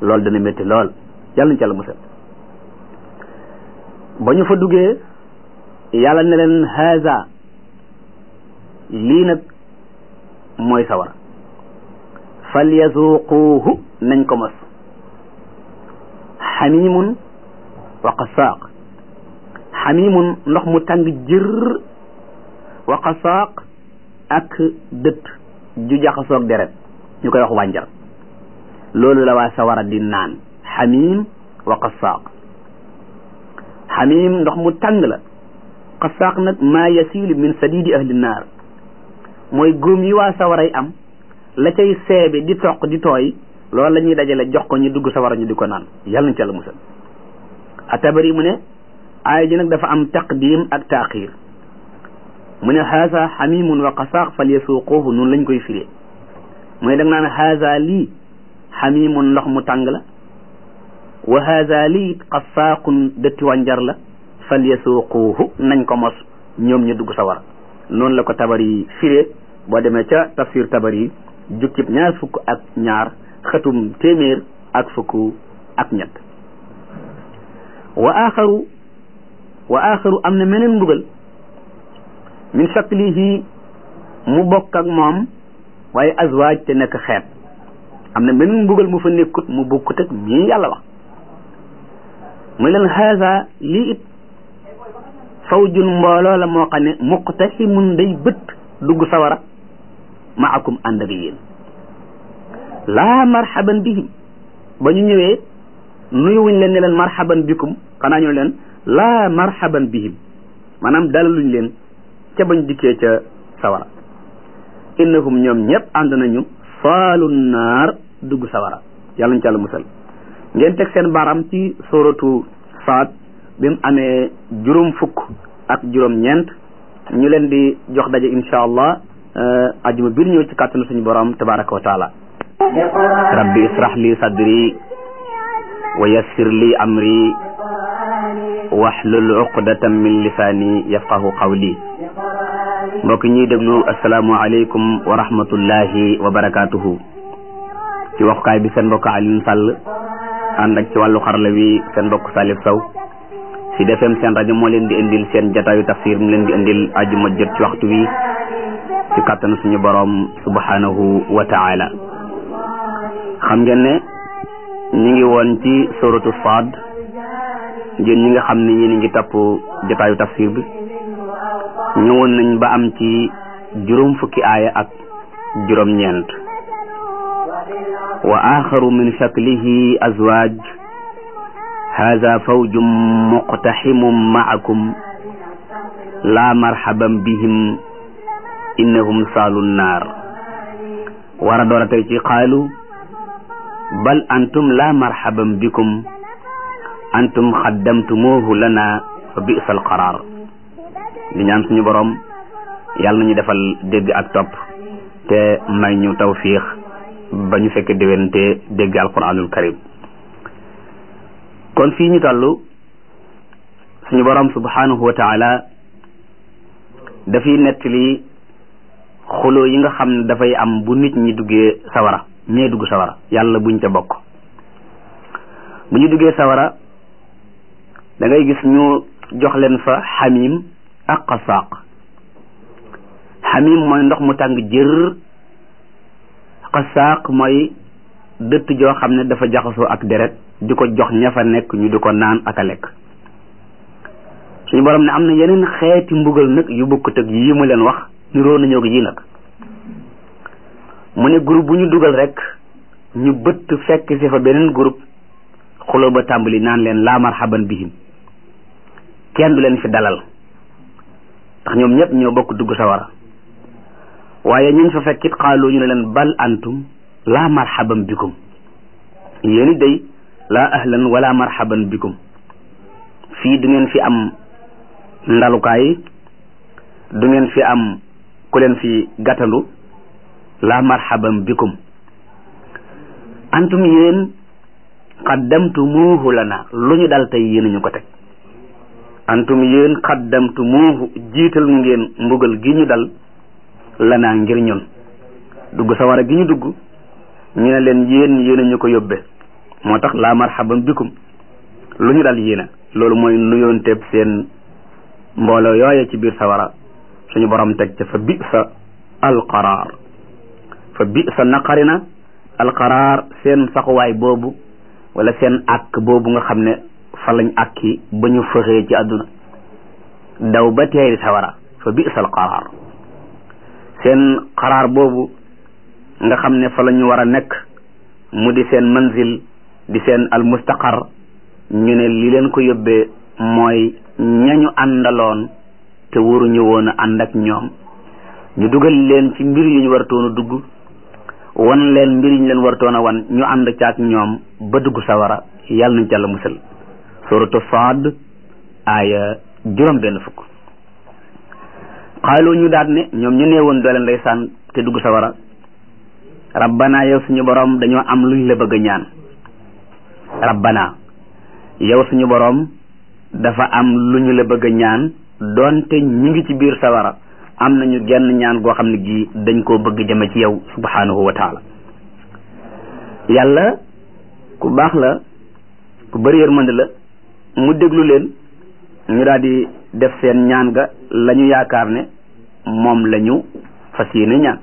loolu dana métti lool yàlla nañ ci yàlla musal ba ñu fa duggee yàlla ne leen haza lii nag mooy sawara fal yazuquuhu nañ ko mos xamimun wa qasaaq xamimun ndox mu tàng jër wa qasaaq ak dët ju jaxasoog deret ñu koy wax wànjar loolu la waa sawara di naan xamim wa qasaaq xamim ndox mu tàng la qasaaq nag maa yasilu min sadidi ahli naar mooy góom yi waa sawaray am la cay seebe di toq di tooy loolu la ñuy dajale jox ko ñu dugg sawara ñu di ko naan yàlla nañ ci yàlla musal atabari mu ne aaya ji nag dafa am taqdim ak taaxir mu ne haasa xamimun wa qasaaq fal yasuuquuhu noonu lañ koy firee mu ne da nga naan haasa lii xamimun ndox mu tàng la wa haasa lii qasaaqun dëtti wànjar la fal yasuuquuhu nañ ko mos ñoom ñu dugg sawara noonu la ko tabari firee boo demee ca tafsir tabari jukkib ñaar fukk ak ñaar xëtum téeméer ak fukk ak ñett wa axaru wa axaru am na meneen mbugal min shaklihi mu bokk ak moom waaye azwaaj te nekk xeet am na meneen mbugal mu fa nekkut mu bokkut ak mii yàlla wax muy leen haasa lii it fawjun mbooloo la moo xam ne muqtasimun day bët dugg sawara maakum ànd ak yéen laa marhaban bihim ba ñu ñëwee nuyuwuñ leen ne leen marhaban bikum xanaa ñu leen laa marhaban bihim maanaam dalaluñ leen ca bañ dikkee ca sawara innahum ñoom ñëpp ànd nañu saalu naar dugg sawara yàlla ñu ci yàlla musal ngeen teg seen baram ci suratu saad bi mu amee juróom fukk ak juróom ñeent ñu leen di jox daje insha allah ajuma biir ñëw ci kàttanu suñu borom tabaraka wa taala rabbi israh li sadri wa yassir li amri wahlul uqdatan min lisaani yafqahu qawli mbokk ñuy déglu asalaamu aleykum wa rahmatullahi wa barakatuhu ci waxukaay bi seen mbokk Alioune Sall ànd ak ci wàllu xarala wi seen mbokk Salif Sow si defem seen rajo moo leen di indil seen jataayu tafsir mu leen di indil ajuma jot ci waxtu wi ci kàttanu suñu boroom subhanahu wa taala xam ngeen ne ñi ngi woon ci suratu Saad yéen ñi nga xam ne yéen ngi topp jataayu tafsir bi ñëwoon nañ ba am ci juróom fukki aaya ak juróom ñeent wa axaru min shaklihi azwaaj hada fawjum muqtaximum maakum laa marhaban bihim innahum saalu naar war a door a tey ci qaalu bal antum laa marhaban bikum antum xaddamtumuuhu lana fa bisa alqaraar di ñaan suñu borom yàlla nañu defal dégg ak topp te may ñu tawfiix ba ñu fekk déwén te dégg alquranul karim kon fii ñu toll suñu borom subhanahu wa taala dafiy nettali xuloo yi nga xam ne dafay am bu nit ñi duggee sawara ñee dugg sawara yàlla buñ ca bokk bu ñu duggee sawara da ngay gis ñu jox leen fa xamim ak qasaaq xamim mooy ndox mu tàng jër qasaaq mooy dëtt joo xam ne dafa jaxasoo ak deret di ko jox ña fa nekk ñu di ko naan ak a lekk suñu borom ne am na yeneen xeeti mbugal nag yu bokkut ak yi mu leen wax niroo nañoo ko yi nag mu ne groupe bu ñu dugal rek ñu bëtt fekk si fa beneen groupe xuloo ba tàmbali naan leen laa marhaban bihim kenn du leen fi dalal ndax ñoom ñëpp ñoo bokk dugg sawara waaye ñun fa fekkit xaaloo ñu ne leen bal antum laa marhaban bikum yéeni day laa ahlan wala marhaban bikum fii du ngeen fi am ndalukaay du ngeen fi am ku leen fi gàttandu laa marhaban bikum antum yéen qaddamtumuuhu lana lu ñu dal tey yéen ñu ko teg antum yéen qaddamtumuuhu jiital ngeen mbugal gi ñu dal lana ngir ñun dugg sawara gi ñu dugg ñu ne leen yéen yéen ñu ko yóbbe moo tax laa marhaban bikum lu ñu dal yéena loolu mooy nuyoonteeb seen mbooloo yooye ci biir sawara suñu borom teg ca fa bi sa alqaraar fa bi sa naqari na alqaraar seen saxuwaay boobu wala seen àkk boobu nga xam ne fa lañ àkki ba ñu fëxee ci àdduna daw ba teeri sawara fa bi sa alqaraar seen qaraar boobu nga xam ne fa la ñu war a nekk mu di seen manzil di seen almustaqar ñu ne li leen ko yóbbee mooy ñañu àndaloon te waruñu woon a ànd ak ñoom ñu dugal leen ci mbir yu ñu wartoon a dugg wan leen mbir yu ñu leen wartoon a wan ñu ànd ca ak ñoom ba dugg sawara yàlla nañ ca la musal suratu Saad aaya juróom benn fukk xaalu ñu daat ne ñoom ñu neewoon doole ndeysaan te dugg sawara rabbana yow suñu borom dañoo am luñ la bëgg a ñaan rabbana yow suñu borom dafa am lu ñu la bëgg a ñaan doonte ñi ngi ci biir sawara am nañu genn ñaan goo xam ne gi dañ koo bëgg jëme ci yow subhanahu wa taala yàlla ku baax la ku bëri yërmande la mu déglu leen ñu daal di def seen ñaan ga la ñu yaakaar ne moom la ñu fas yéene ñaan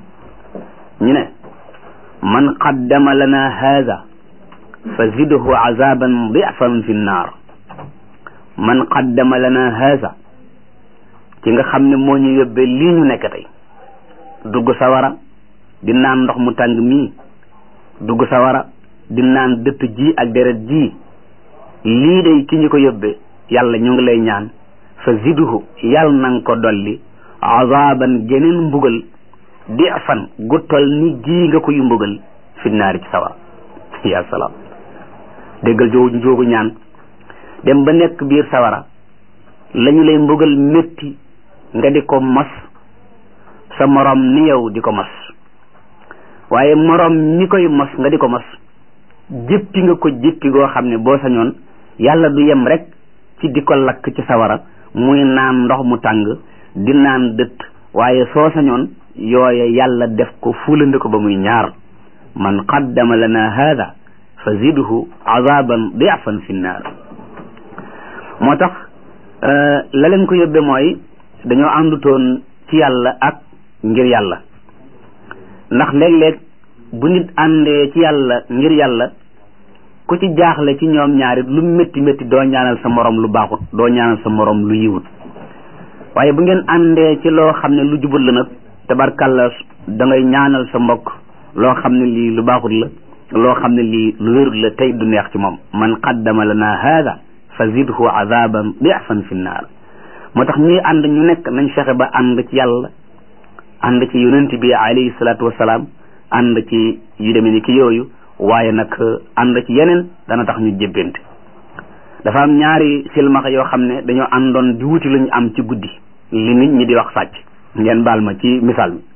ñu ne man qaddama lana haada fa zidhu azaban difan fi nnaar man qaddama lana haada ci nga xam ne moo ñu yóbbee lii ñu nekk tey dugg sawara di naan ndox mu tàng mii dugg sawara di naan dëtt ji ak deret ji lii day ki ñu ko yóbbee yàlla ñu ngi lay ñaan fa zidhu yàlla nanga ko dolli azaban geneen mbugal difan gu tol ni gii nga koy mbugal fi naari ci sawara ya salaam déggal joogu joogu ñaan dem ba nekk biir sawara lañu lay mbugal métti nga di ko mos sa morom ni yow di ko mos waaye morom ni koy mos nga di ko mos jéppi nga ko jéppi goo xam ne boo sañoon yàlla du yem rek ci di ko lakk ci sawara muy naan ndox mu tàng di naan dëtt waaye soo sañoon yooye yàlla def ko fulandi ko ba muy ñaar man qaddama lana hada fa zidhu azaban diafan fi nnaar moo tax la leen ko yóbbe mooy dañoo àndutoon ci yàlla ak ngir yàlla ndax léeg-léeg bu nit àndee ci yàlla ngir yàlla ku ci jaaxle ci ñoom ñaarit lu métti métti doo ñaanal sa morom lu baaxut doo ñaanal sa morom lu yiwut waaye bu ngeen àndee ci loo xam ne lu jubut la nag tabarkàlla da ngay ñaanal sa mbokk loo xam ne lii lu baaxut la loo xam ne lii lu wérut la tey du neex ci moom man qaddama lana hada fa zidhu azaban difan fi nnaar moo tax ñuy ànd ñu nekk nañ fexe ba ànd ci yàlla ànd ci yonent bi alayhi salaatu wasalaam ànd ci yu demee ni ki yooyu waaye nag ànd ci yeneen dana tax ñu jébbante dafa am ñaari silmaxa yoo xam ne dañoo àndoon di wuti lu ñu am ci guddi li nit ñi di wax sàcc ngeen baal ma ci misaal mi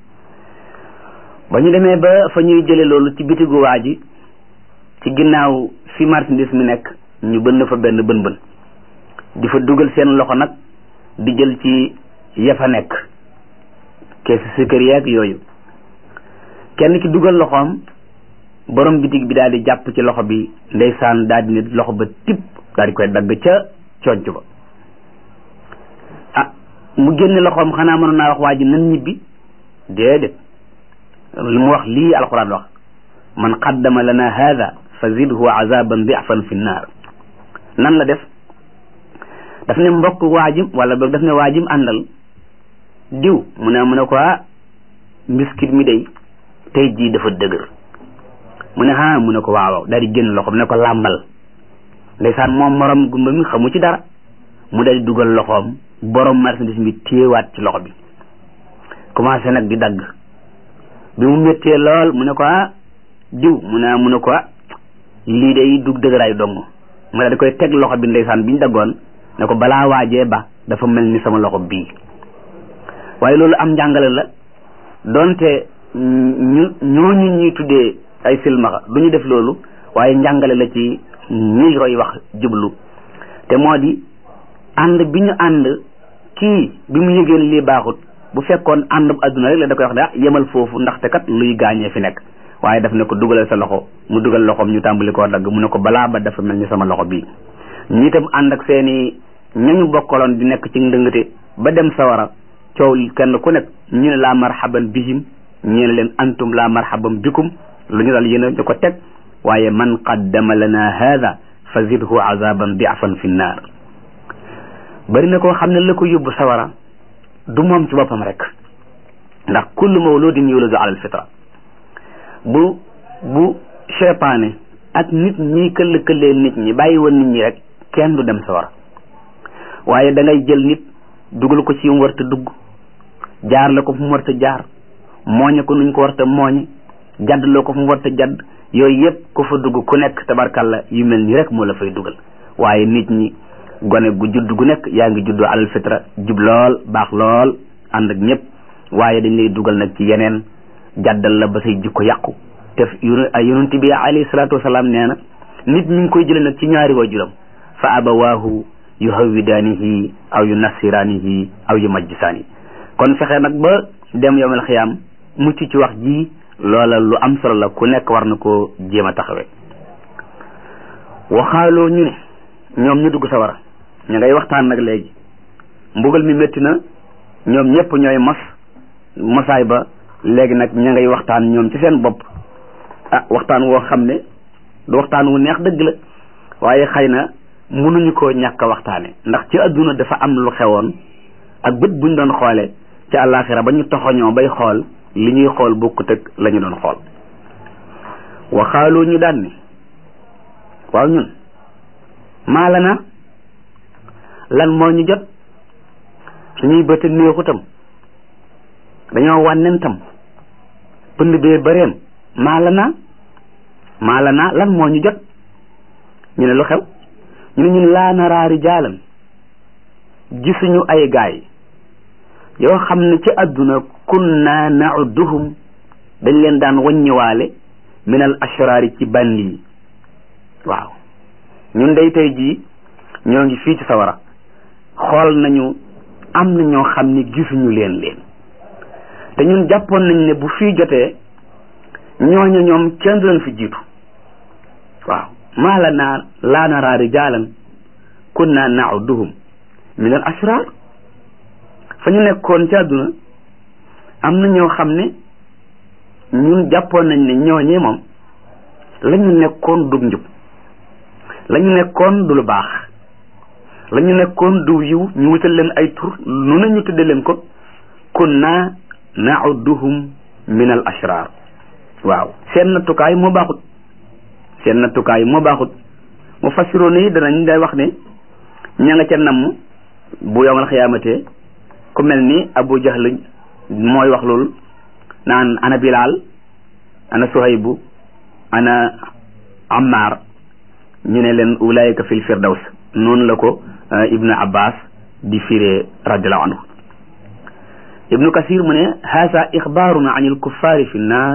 ba ñu demee ba fa ñuy jële loolu ci bitigu waa ji ci ginnaaw fi marchandise mi nekk ñu bënn fa benn bën bën di fa dugal seen loxo nag di jël ci ya fa nekk keesu sukkër yeeg yooyu kenn ki dugal loxoom borom bitig bi daal di jàpp ci loxo bi ndeysaan daal di ne loxo ba tip daal di koy dagg ca conc ba ah mu génne loxoom xanaa mënoon naa wax waa ji nan ñibbi déedéet li mu wax lii alquran wax man qaddama lana hada fa zidhu azaban difan fi nnaar nan la def daf ne mbokk waajim wala boog daf ne waajim àndal diw mu ne mu ne ko ah mbiskit mi day tey jii dafa dëgër mu ne ah mu ne ko waaw waaw daal di génn loxoom ne ko làmbal ndeysaan moom morom gumba mi xamu ci dara mu daal di dugal loxoom borom marchandise mi téewaat ci loxo bi commencé nag di dagg bi mu méttee lool mu ne ko ah diw mu ne mu ne ko ah lii day dug dëgëraay dong mu daal di koy teg loxo bi ndeysaan bi ñu daggoon ne ko balaa waajee ba dafa mel ni sama loxo bii waaye loolu am njàngale la donte ñu ñooñu ñuy tuddee ay silmaxa du ñu def loolu waaye njàngale la ci ñi koy wax jublu te moo di ànd bi ñu ànd kii bi mu yëgeen lii baaxut bu fekkoon ànd bu adduna rek la da koy wax ne ah yemal foofu ndaxte kat luy gaañee fi nekk waaye daf ne ko dugalal sa loxo mu dugal loxoom ñu tàmbali koo dagg mu ne ko balaa ba dafa mel ni sama loxo bii ñi itam ànd ak seeni ñañu bokkaloon di nekk ci ndëngate ba dem sawara coow kenn ku nekk ñu ne laa marhaban bihim ñu ne leen antum laa marhaban bikum lu ñu dal yéen a ñu ko teg waaye man qaddama lana hada fa zidhu azaban diafan fi nnaar bari na koo xam ne la ko yóbbu sawara du moom ci boppam rek ndax kullu mawludin yuladu ala alfitra bu bu cheytaane ak nit ñi këll këllee nit ñi bàyyi woon nit ñi rek kenn du dem sawara waaye da ngay jël nit dugal ko ci mu warta dugg jaar la ko fu mu warta jaar mooñe ko nuñ ko warta mooñe jadd loo ko fu mu warta jadd yooyu yëpp ku fa dugg ku nekk tabarkalla yu mel nii rek moo la fay dugal waaye nit ñi gone gu judd gu nekk yaa ngi juddoo alal fitra jub lool baax lool ànd ak ñëpp waaye dañ lay dugal nag ci yeneen jaddal la ba say jikko yàqu te yonent bi alayhi salaatu wasalaam nee na nit mi ngi koy jële nag ci ñaari waajuram fa abawaahu yu hawwidaanihi aw yu nassiraanihi aw yu majjisaani kon fexe nag ba dem yowmal xiyaam mucc ci wax ji loola lu am solo la ku nekk war na koo jéem a taxawee waxaaloo ñu ne ñoom ñu dugg sawara ñu ngay waxtaan nag léegi mbugal mi métti na ñoom ñëpp ñooy mos mosaay ba léegi nag ña ngay waxtaan ñoom ci seen bopp ah waxtaan woo xam ne du waxtaan wu neex dëgg la waaye xëy na mënuñu koo ñàkk a waxtaane ndax ci adduna dafa am lu xewoon ak bët buñ doon xoole ci àllaaxira ba ñu toxoñoo bay xool li ñuy xool bokkut ak la ñu doon xool waxaaloo ñu daan ni waaw ñun maala na lan moo ñu jot suñuy bëtt néexutam dañoo wànnentam pënd bee bëreem maala na maala na lan moo ñu jot ñu ne lu xew ñu ne ñun laa naraa rijaalan gisuñu ay gaay yoo xam ne ci àdduna kunna nauduhum dañ leen daan waññiwaale min al ashraari ci bandi yi waaw ñun day tey jii ñoo ngi fii ci sawara xool nañu am na ñoo xam ne gisuñu leen leen te ñun jàppoon nañ ne bu fii jotee ñooñu ñoom kenn du leen fi jiitu waaw maa la naa laa naraa rijaalan kunna nauduhum min al ashraar fa ñu nekkoon ci àdduna am na ñoo xam ne ñun jàppoon nañ ne ñooñee moom la ñu nekkoon du njub la ñu nekkoon du lu baax la ñu nekkoon du yiw ñu wutal leen ay tur nu na ñu tudde leen ko kunna nauduhum min al ashrar waaw seen nattukaay moo baaxut seen nattukaay moo baaxut mu fassiroon yi danañ day wax ne ña nga ca namm bu yowmal xiyaamate ku mel ni abu jahl mooy wax loolu naan ana bilal ana suhaybu ana ammar ñu ne leen ulaayika fil firdaws noonu la ko ibnu abbas di firee radiallahu anhu ibnu kasir mu ne haasa ixbaarun an alkuffari fi nnar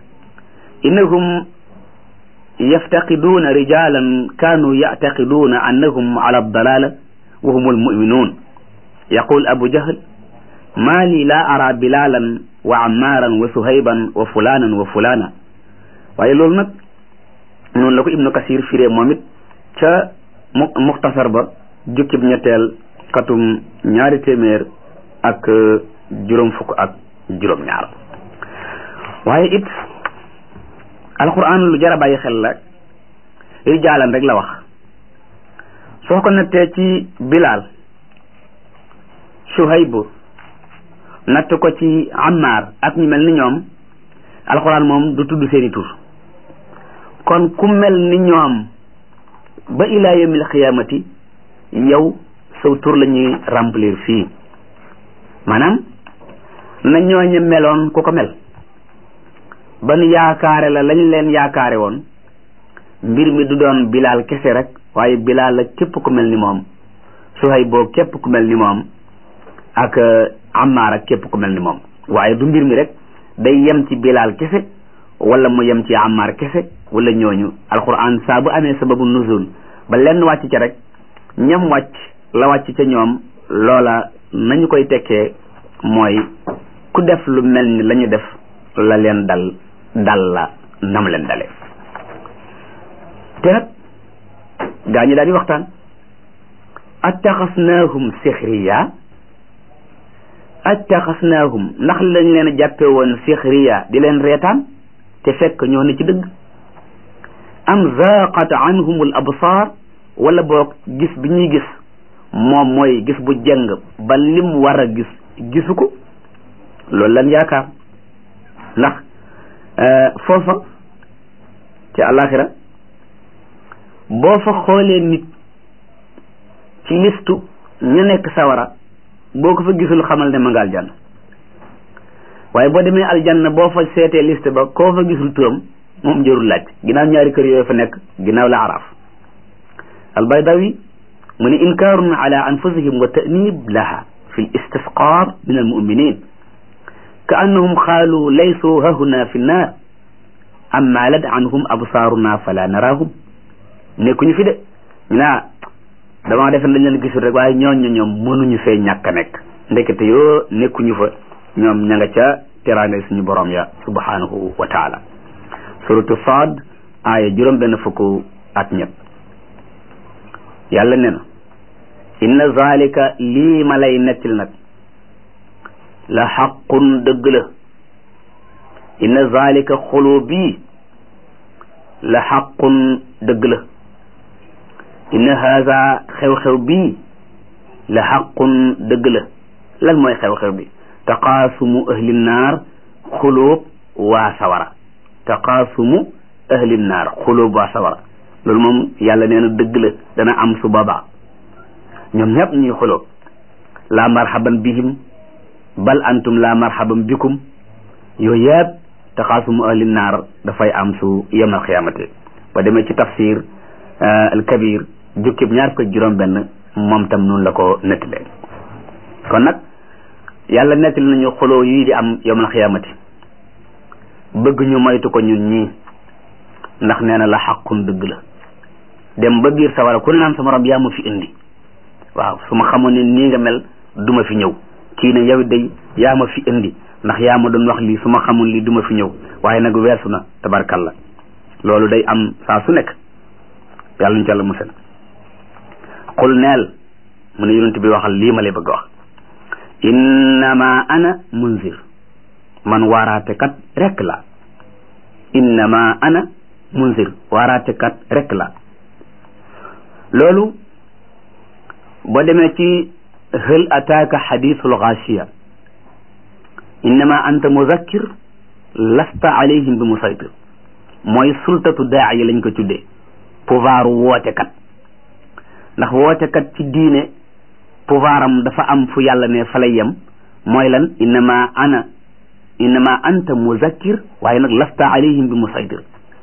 innahum yaftaqiduuna rijalan kanu yactaqiduuna annahum ala aldalala wa hum almuminun yaqul abu jahl ma li la ara bilalan wa ammaaran wa suhayban wa fulanan wa fulana waaye loolu nag noonu la ko ibnu kasir firee moom it ca mu muxtasar ba jukkib ñetteel katum ñaari téeméer ak juróom fukk ak juróom ñaar waaye it alquran lu jar a bàyyi xel la rijaalan rek la wax soo ko nattee ci bilaal suhaybu natt ko ci Ammar ak ñu mel ni ñoom alxuraan moom du tudd seeni tur kon ku mel ni ñoom ba ilaa yawmil xiyaamati yow saw tur la ñuy remplir fii maanaam na ñooñu meloon ku ko mel ban yaakaare la lañ leen yaakaare woon mbir mi du doon bilaal kese rek waaye bilaal la képp ku mel ni moom Suhayb boo képp ku mel ni moom ak Ammaar ak képp ku mel ni moom waaye du mbir mi rek day yem ci bilaal kese wala mu yem ci Ammaar kese wala ñooñu alquran saa bu amee sababu nuzul ba lenn wàcc ca rek ñam wàcc la wàcc ca ñoom loola nañu koy tekkee mooy ku def lu mel ni la ñu def la leen dal dal la nam leen dale te nag gaa ñi daal di waxtaan attaxasnaahum sixriya attaxasnaahum ndax lañ leen a jàppe woon sixriya di leen reetaan te fekk ñoo ne ci dëgg am zaaqat anhum al absaar wala boog gis bi ñuy gis moom mooy gis bu jëng ba lim war a gis gisu ko loolu lan yaakaar ndax foofa ci àllaaxira boo fa xoolee nit ci listu ñu nekk sawara boo ko fa gisul xamal ne ma nga aljanna waaye boo demee aljanna boo fa seetee liste ba koo fa gisul turam moom jërul laaj ginnaaw ñaari kër yooyu fa nekk ginnaaw la araaf albaydawi mu ne inkaarun ala anfusihim wa ta'nib laha fi l istisqaar min almuminin ka annahum qaalu laysu hahuna fi nnaar am maalat anhum absaaruna fala naraahum nekkuñu fi de ñu naa damaa defe dañ leen gisul rek waaye ñooñu ñoom mënuñu fee ñàkk a nekk ndekete yoo nekkuñu fa ñoom ña nga ca teraanga suñu borom ya subhanahu wa taala suratu Saad aaya juróom benn fukk ak ñett yàlla ne na inna zalika lii ma lay nettil nag la xaqun dëgg la inna zalika xuloo bii la xaqun dëgg la inna haza xew-xew bii la xaqun dëgg la lan mooy xew-xew bi taqaasumu ahli naar xulóob waa sawara taqaasumu ahli naar xulóob waa sawara loolu moom yàlla nee na dëgg la dana am su boobaa ñoom ñëpp ñuy xulóob laa marhaban bihim bal antum laa marhaban bikum yooyu yëpp taqaasumu ahli naar dafay am su yawmal xiyaamati ba demee ci tafsir al kabir jukkib ñaar ko juróom benn moom tam noonu la ko nettalee kon nag yàlla nettali nañu xuloo yii di am yawmal xiyaamati bëgg ñu moytu ko ñun ñii ndax nee na la xaqun dëgg la dem ba biir sawara ku ne naan sama rob yaa ma fi indi waaw su ma xamoon ne nii nga mel duma fi ñëw kii ne yow day yaa ma fi indi ndax yaa ma doon wax lii su ma xamoon lii duma fi ñëw waaye nag weesu na tabarkalla loolu day am saa su nekk yàlla ñu ci yàlla musal qul neel mu ne yonent bi waxal lii ma lay bëgg wax innama ana munzir man waaraate kat rek la innama ana munzir waaraate kat rek la loolu boo demee ci hal ataaka xadisul xaasiya innama anta muzakkir lasta alayhim bi musaytir mooy sultatu daa yi lañ ko tuddee pouvoir wootekat ndax wootekat ci diine pouvoir am dafa am fu yàlla ne fa lay yem mooy lan innama ana innama anta muzakkir waaye nag lasta alayhim bi musaytir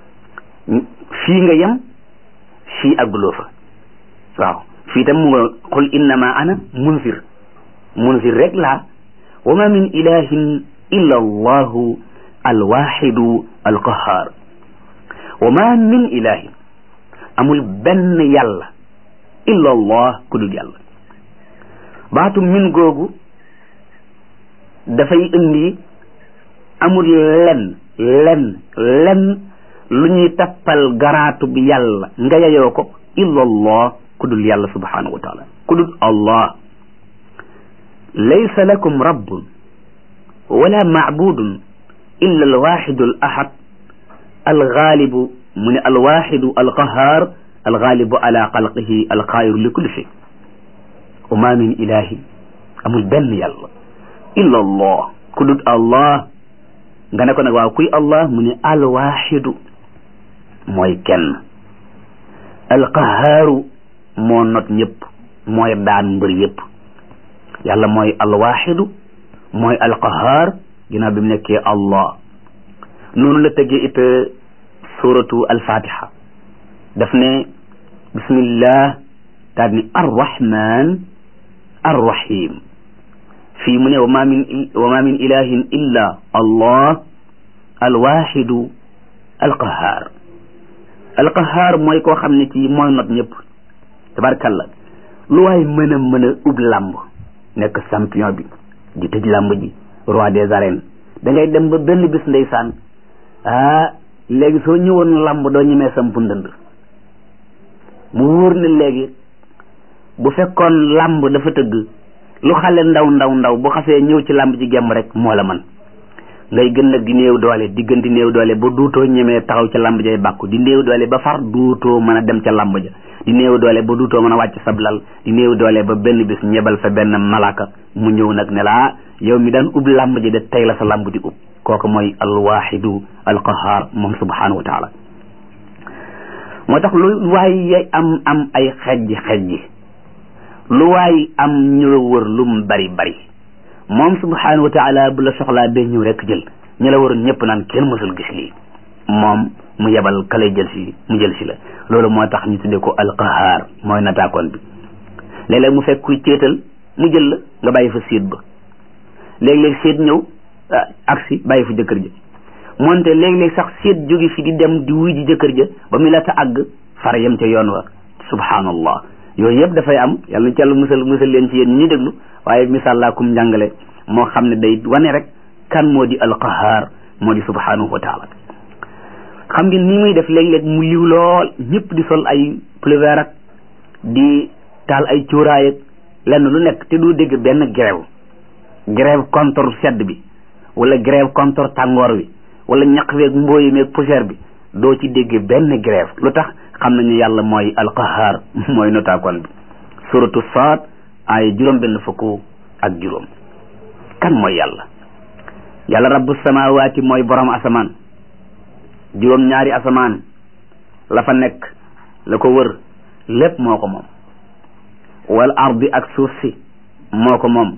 fii nga yem fii agguloo fa waaw fii tam mu nga qul innama ana munzir munzir rek laa wa ma min ilahin illa allahu alwaxidu alqahar wa ma min ilahin amul benn yàlla illa allah ku dul yàlla baatu min googu dafay indi amul lenn lenn lenn lu ñuy tappal garaatu bi yàlla nga yayoo ko illa allah ku dul yàlla subhanahu wa taala ku dul allah laysa lakum rabbun wala macbudun illa alwaxidu al ahad algaalibu mu ne alwaxidu alqahar algaalibu ala xalqihi alqaayiru li kulli shay wa ma min ilahi amul benn yàlla illa allah ku dul allah nga ne ko nag waaw kuy allah mu ne alwaxidu mooy kenn alqahaaru moo not ñëpp mooy daan mbër yëpp yàlla mooy alwaxidu mooy alqahaar ginnaaw bi mu nekkee allah noonu la tëggee it suratu alfatiha daf ne bismillah daal ni arrahman arrahim fii mu ne wa ma min wa ma min ilahin illa allah alwaxidu alqahaar alqahaar mooy koo xam ne ci mooy not ñëpp tabarkalla lu waay mën a mën a ub làmb nekk champion bi di tëj làmb ji roi des arènes da ngay dem ba benn bis ndeysaan ah léegi soo ñëwoon làmb doo ñemee sampu ndënd mu wóor ne léegi bu fekkoon làmb dafa tëgg lu xale ndaw ndaw ndaw bu xasee ñëw ci làmb ji gemb rek moo la man ngay gën nag di néew doole diggante néew doole ba duutoo ñemee taxaw ca làmb jay bàkku di néew doole ba far duutoo mën a dem ca làmb ja di néew doole ba duutoo mën a wàcc sablal di néew doole ba benn bis ñebal fa benn malaka mu ñëw nag ne la yow mi daan ub làmb ji de tey la sa làmb di ub kooku mooy alwaxidu alqahar moom subhanahu wa taala moo tax lu waay am am ay xejji xejji lu waay am ñu la wër lu mu bari bari moom subhanahu wa taala bu la soxlaa day ñëw rek jël ñu la waroon ñëpp naan kenn mësul gis lii moom mu yebal ka lay jël si mu jël si la loolu moo tax ñu tuddee ko alqahar mooy nataakoon bi léeg-léeg mu fekk kuy céetal mu jël la nga bàyyi fa séet ba léeg-léeg séet ñëw aksi bàyyi fa jëkkër ja moonte léeg-léeg sax séet jóge fi di dem di wuy ji jëkkër ja ba mu la ta àgg far yem ca yoon wa subhanallah yooyu yëpp dafay am yàlla na ci yàlla musal musal leen ci yéen ñi ñu déglu waaye misaal laa kum njàngale moo xam ne day wane rek kan moo di alqahar moo di subhanahu wa taala xam ngeen ni muy def léeg-léeg mu liw lool ñëpp di sol ay pullover ak di taal ay cuuraay ak lenn lu nekk te du dégg benn grève grève contre sedd bi wala grève contre tàngoor wi wala ñaq weeg mbooyi meeg poussière bi doo ci dégg benn grève lu tax xam nañu yàlla mooy alqahar mooy notaakoon bi suratu saad ay juróom benn fukk ak juróom kan mooy yàlla yàlla rabbu samawaati mooy borom asamaan juróom ñaari asamaan la fa nekk la ko wër lépp moo ko moom wal ardi ak suuf si moo ko moom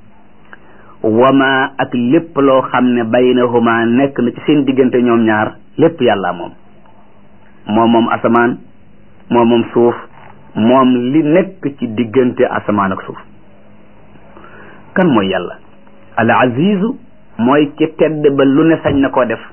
wama ak lépp loo xam ne baynahuma nekk na ci seen diggante ñoom ñaar lépp yàlla moom moom moom asamaan moom moom suuf moom li nekk ci diggante asamaan ak suuf kan mooy yàlla al azizu mooy ki tedd ba lu ne sañ na koo def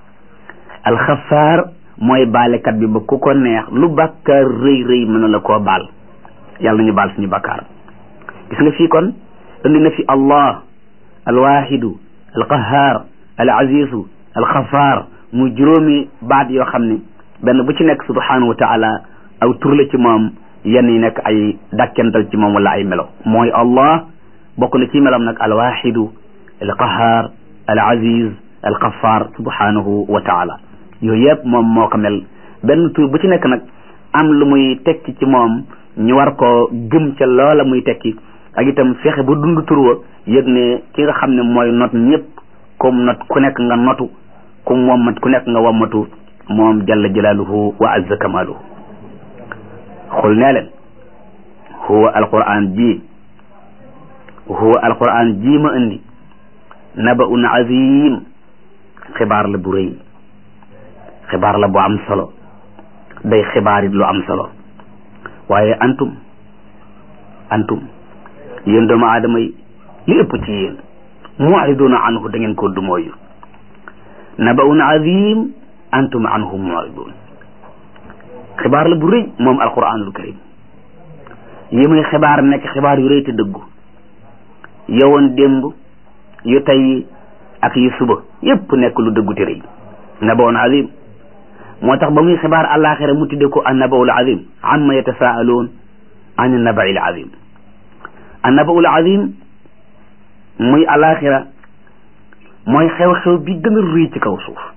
alxafaar mooy baalekat bi ba ku ko neex lu bàkkaar rëy rëy mën na la koo baal yàlla nañu baal suñu bàkkaar gis nga fii kon indi na fi allah alwaxidu alqahar al azizu alxafaar mu juróomi baat yoo xam ne benn bu ci nekk subhanahu wa taala aw tur la ci moom yenn yi nekk ay dàkkental ci moom wala ay melo mooy allah bokk na ci melam nag alwaxidu alqahar al aziz alxafaar subhanahu wa taala yooyu yëpp moom moo ko mel benn tur bu ci nekk nag am lu muy tekki ci moom ñu war ko gëm ca loola muy tekki ak itam fexe ba dund tur wa yëg ne ki nga xam ne mooy not ñëpp comme not ku nekk nga notu comme wommat ku nekk nga wommatu moom jalla jalaaluhu wa azza kamaaluhu xul nee leen huwa alquran ji huwa alquran ji ma indi nabaun azim xibaar la bu rëy xibaar la bu am solo day xibaar it lu am solo waaye antum antum yéen doomu aadama yi li ëpp ci yéen mu'riduna anhu da ngeen ko dumooyu nabaun azim antum anhu mu'ridun xibaar la bu rëy moom alquranul karim yi muy xibaar nekk xibaar yu rëy te dëggu yowoon démb yu tey ak yu suba yépp nekk lu dëggu te rëy nabaun azim moo tax ba muy xibaar àllaaxira mu tudde ko annabaul azim amma yatasaaluun an annabail azim annabaul azim muy àllaaxira mooy xew-xew bi gën a rëy ci kaw suuf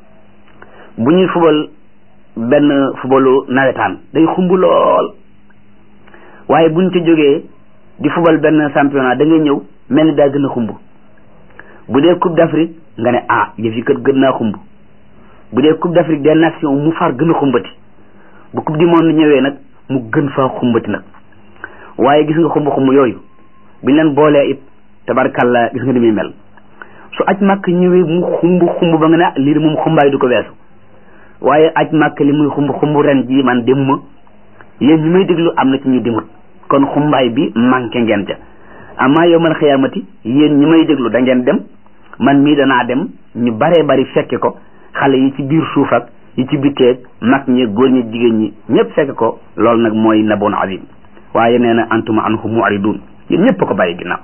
bu ñuy fubal benn fubalu nawetaan day xumb lool waaye buñ ci jógee di fubal benn championnat da ngay ñëw mel ni daa gën a xumb bu dee coupe d'Afrique nga ne ah yëf yi kat gën naa xumb bu dee coupe d'Afrique des nations mu far gën a xumbati bu coupe du monde ñëwee nag mu gën faa xumbati nag waaye gis nga xumb xumb yooyu biñ leen boolee it tabarkalla gis nga ni muy mel su aj màkk ñëwee mu xumb xumb ba nga ne lii de moom xumbaay du ko weesu waaye aj màkk li muy xumb xumb ren ji man dem ma yéen ñi may déglu am na ci ñu demut kon xumbaay bi manqué ngeen ca amaa yow man xiyaamati yéen ñi may déglu da ngeen dem man mii danaa dem ñu baree bari fekke ko xale yi ci biir suuf ak yi ci bitteeg mag ñi góor ñi jigéen ñi ñëpp fekke ko loolu nag mooy naboon azim waaye nee na antuma anhu mu'ridun yéen ñëpp ko bàyyi ginnaaw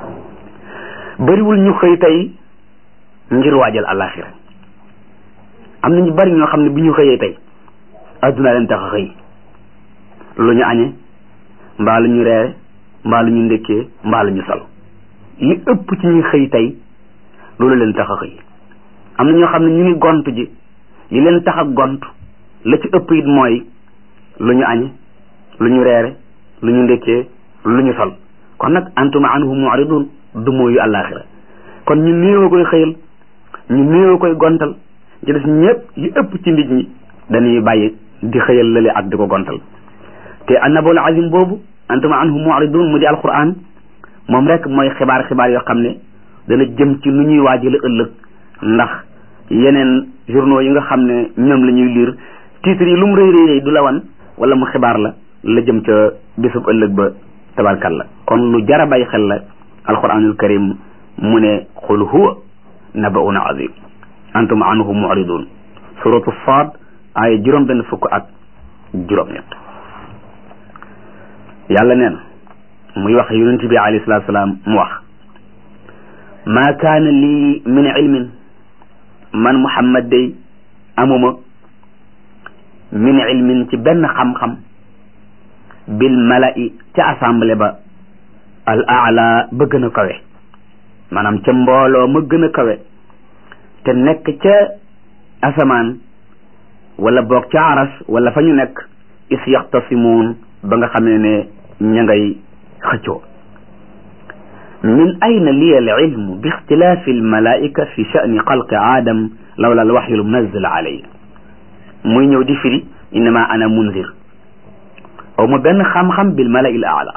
bëriwul ñu xëy tey ngir waajal àllaaxira am na ñu bari ñoo xam ne bi ñu xëyee tey adduna leen tax a xëy lu ñu añe mbaa lu ñu reere mbaa lu ñu ndekkee mbaa lu ñu sol li ëpp ci ñuy xëy tey loolu leen tax a xëy am na ñoo xam ne ñu ngi gont ji li leen tax a gont la ci ëpp it mooy lu ñu añe lu ñu reere lu ñu ndekkee lu ñu sol kon nag antuma anhu mu'ridun du mooyu àllaaxira kon ñu néew koy xëyal ñu néew koy gontal ci des ñëpp li ëpp ci nit ñi dañuy bàyyi di xëyal lale ak di ko gontal te annabul azim boobu antuma anhu mu'ridun mu di alquran moom rek mooy xibaar xibaar yoo xam ne dana jëm ci nu ñuy waajale ëllëg ndax yeneen journaux yi nga xam ne ñoom la ñuy lire titres yi lu mu rëy rëy du la wan wala mu xibaar la la jëm ca bésub ëllëg ba tabarkalla kon lu jara bàyyi xel la alquranul karim mu ne qul huwa nabaun azim antum anhu mu'ridun suratu saad ay juróom benn fukk ak juróom ñett yàlla nee na muy wax yonent bi alayhi salatu salaam mu wax maa kaana lii min ilmin man muhammad day amuma min ilmin ci benn xam-xam bil mala'i ca assemblée ba al aala ba gën a kawe maanaam ca mbooloo ma gën a kawe te nekk ca asamaan wala boog ca aras wala fa ñu nekk is yaxtasimuun ba nga xamee ne ña ngay xëccoo min ayna liya al ilmu bi ixtilaafi al malaika fi sha'ni xalqi aadam lawla al waxyu al munazzal alay muy ñëw di firi innama ana munzir aw ma benn xam-xam bil mala il aala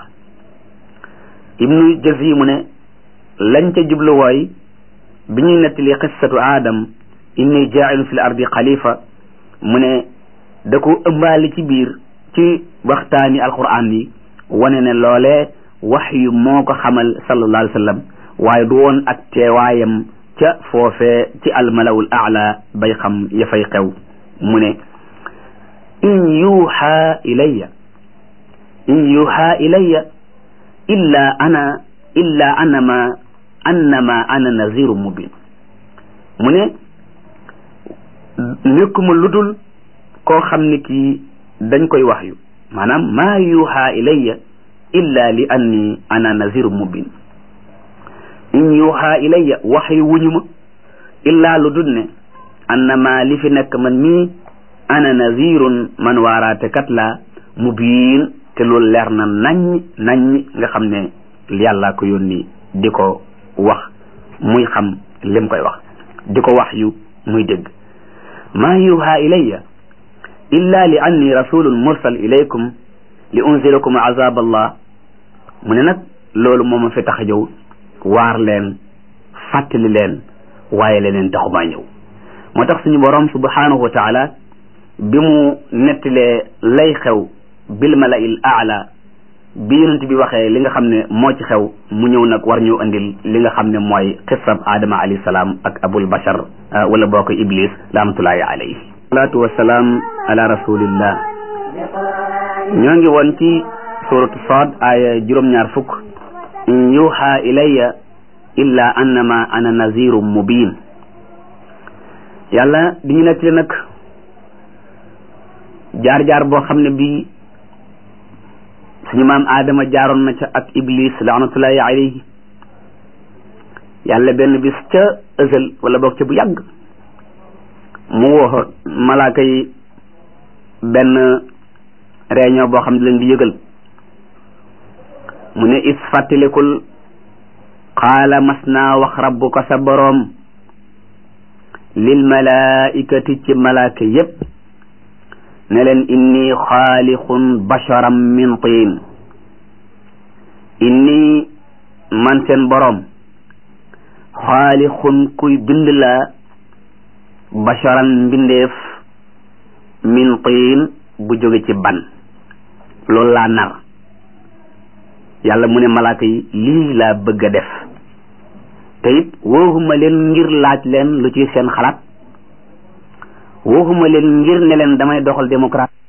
ibnu jazi mu ne lañ ca jublu wooy bi ñuy nettali qissatu aadam inni jaa'ilu fil ardi xalifa mu ne da ko ëmbaali ci biir ci waxtaani alquran yi wane ne loolee wax yu moo ko xamal sallallahu alayhi wa sallam waaye du woon ak teewaayam ca foofee ci almalawul aala bay xam ya fay xew mu ne in yuuxa ilayya in yuuxa ilayya illa ana illa annama annama ana naziru mubin mu ne nekkuma ludul koo xam ne kii dañ koy wax yu maanaam maa yuuxa ilayya illa li anni ana naziru mubin in yuuxa ilayya wax yu wuñu ma illaa lu dul ne annama li fi nekk man mii ana nazirun man waaraate kat la mubiin te loolu leer na naññ naññ nga xam ne yàlla ko yónni di ko wax muy xam lim koy wax di ko wax yu muy dégg maa yuha ilayya illa li anni rasulun mursal ilaykum li unzilakum azab allah mu ne nag loolu moo ma fi tax a ñëw waar leen fàttali leen waaye leneen taxumaa ñëw moo tax suñu borom subhanahu wa taala bi mu nettalee lay xew bil mala'il a'la bi yonent bi waxee li nga xam ne moo ci xew mu ñëw nag war ñu andil li nga xam ne mooy xissab Adama alayhi salaam ak abul bashar wala boo ko iblis rahmatullahi alayhi salaatu wasalaam ala rasulillah ñoo ngi woon ci suratu Saad aaya juróom-ñaar fukk in yuha ilayya illa annama ana nazirum mubin yàlla di ñu nettali nag jaar-jaar boo xam ne bii suñu maam Adama jaaroon na ca ak Iblis laanatullahi alayhi yàlla benn bis ca ësël wala boog ca bu yàgg mu woo malaaka yi benn réunion boo xam ne leen di yëgal mu ne is fàttalikul qaala mas naa wax rabbuka sa boroom lil malaikati ci malaaka yépp ne leen inni xaalixun basharam min tiin inni man seen boroom xaalixun kuy bind la basharan mbindeef min tiin bu jóge ci ban loolu laa nar yàlla mu ne malaaka yi lii laa bëgg a def te it wooxuma leen ngir laaj leen lu ci seen xalaat waxuma leen ngir ne leen damay doxal démocratie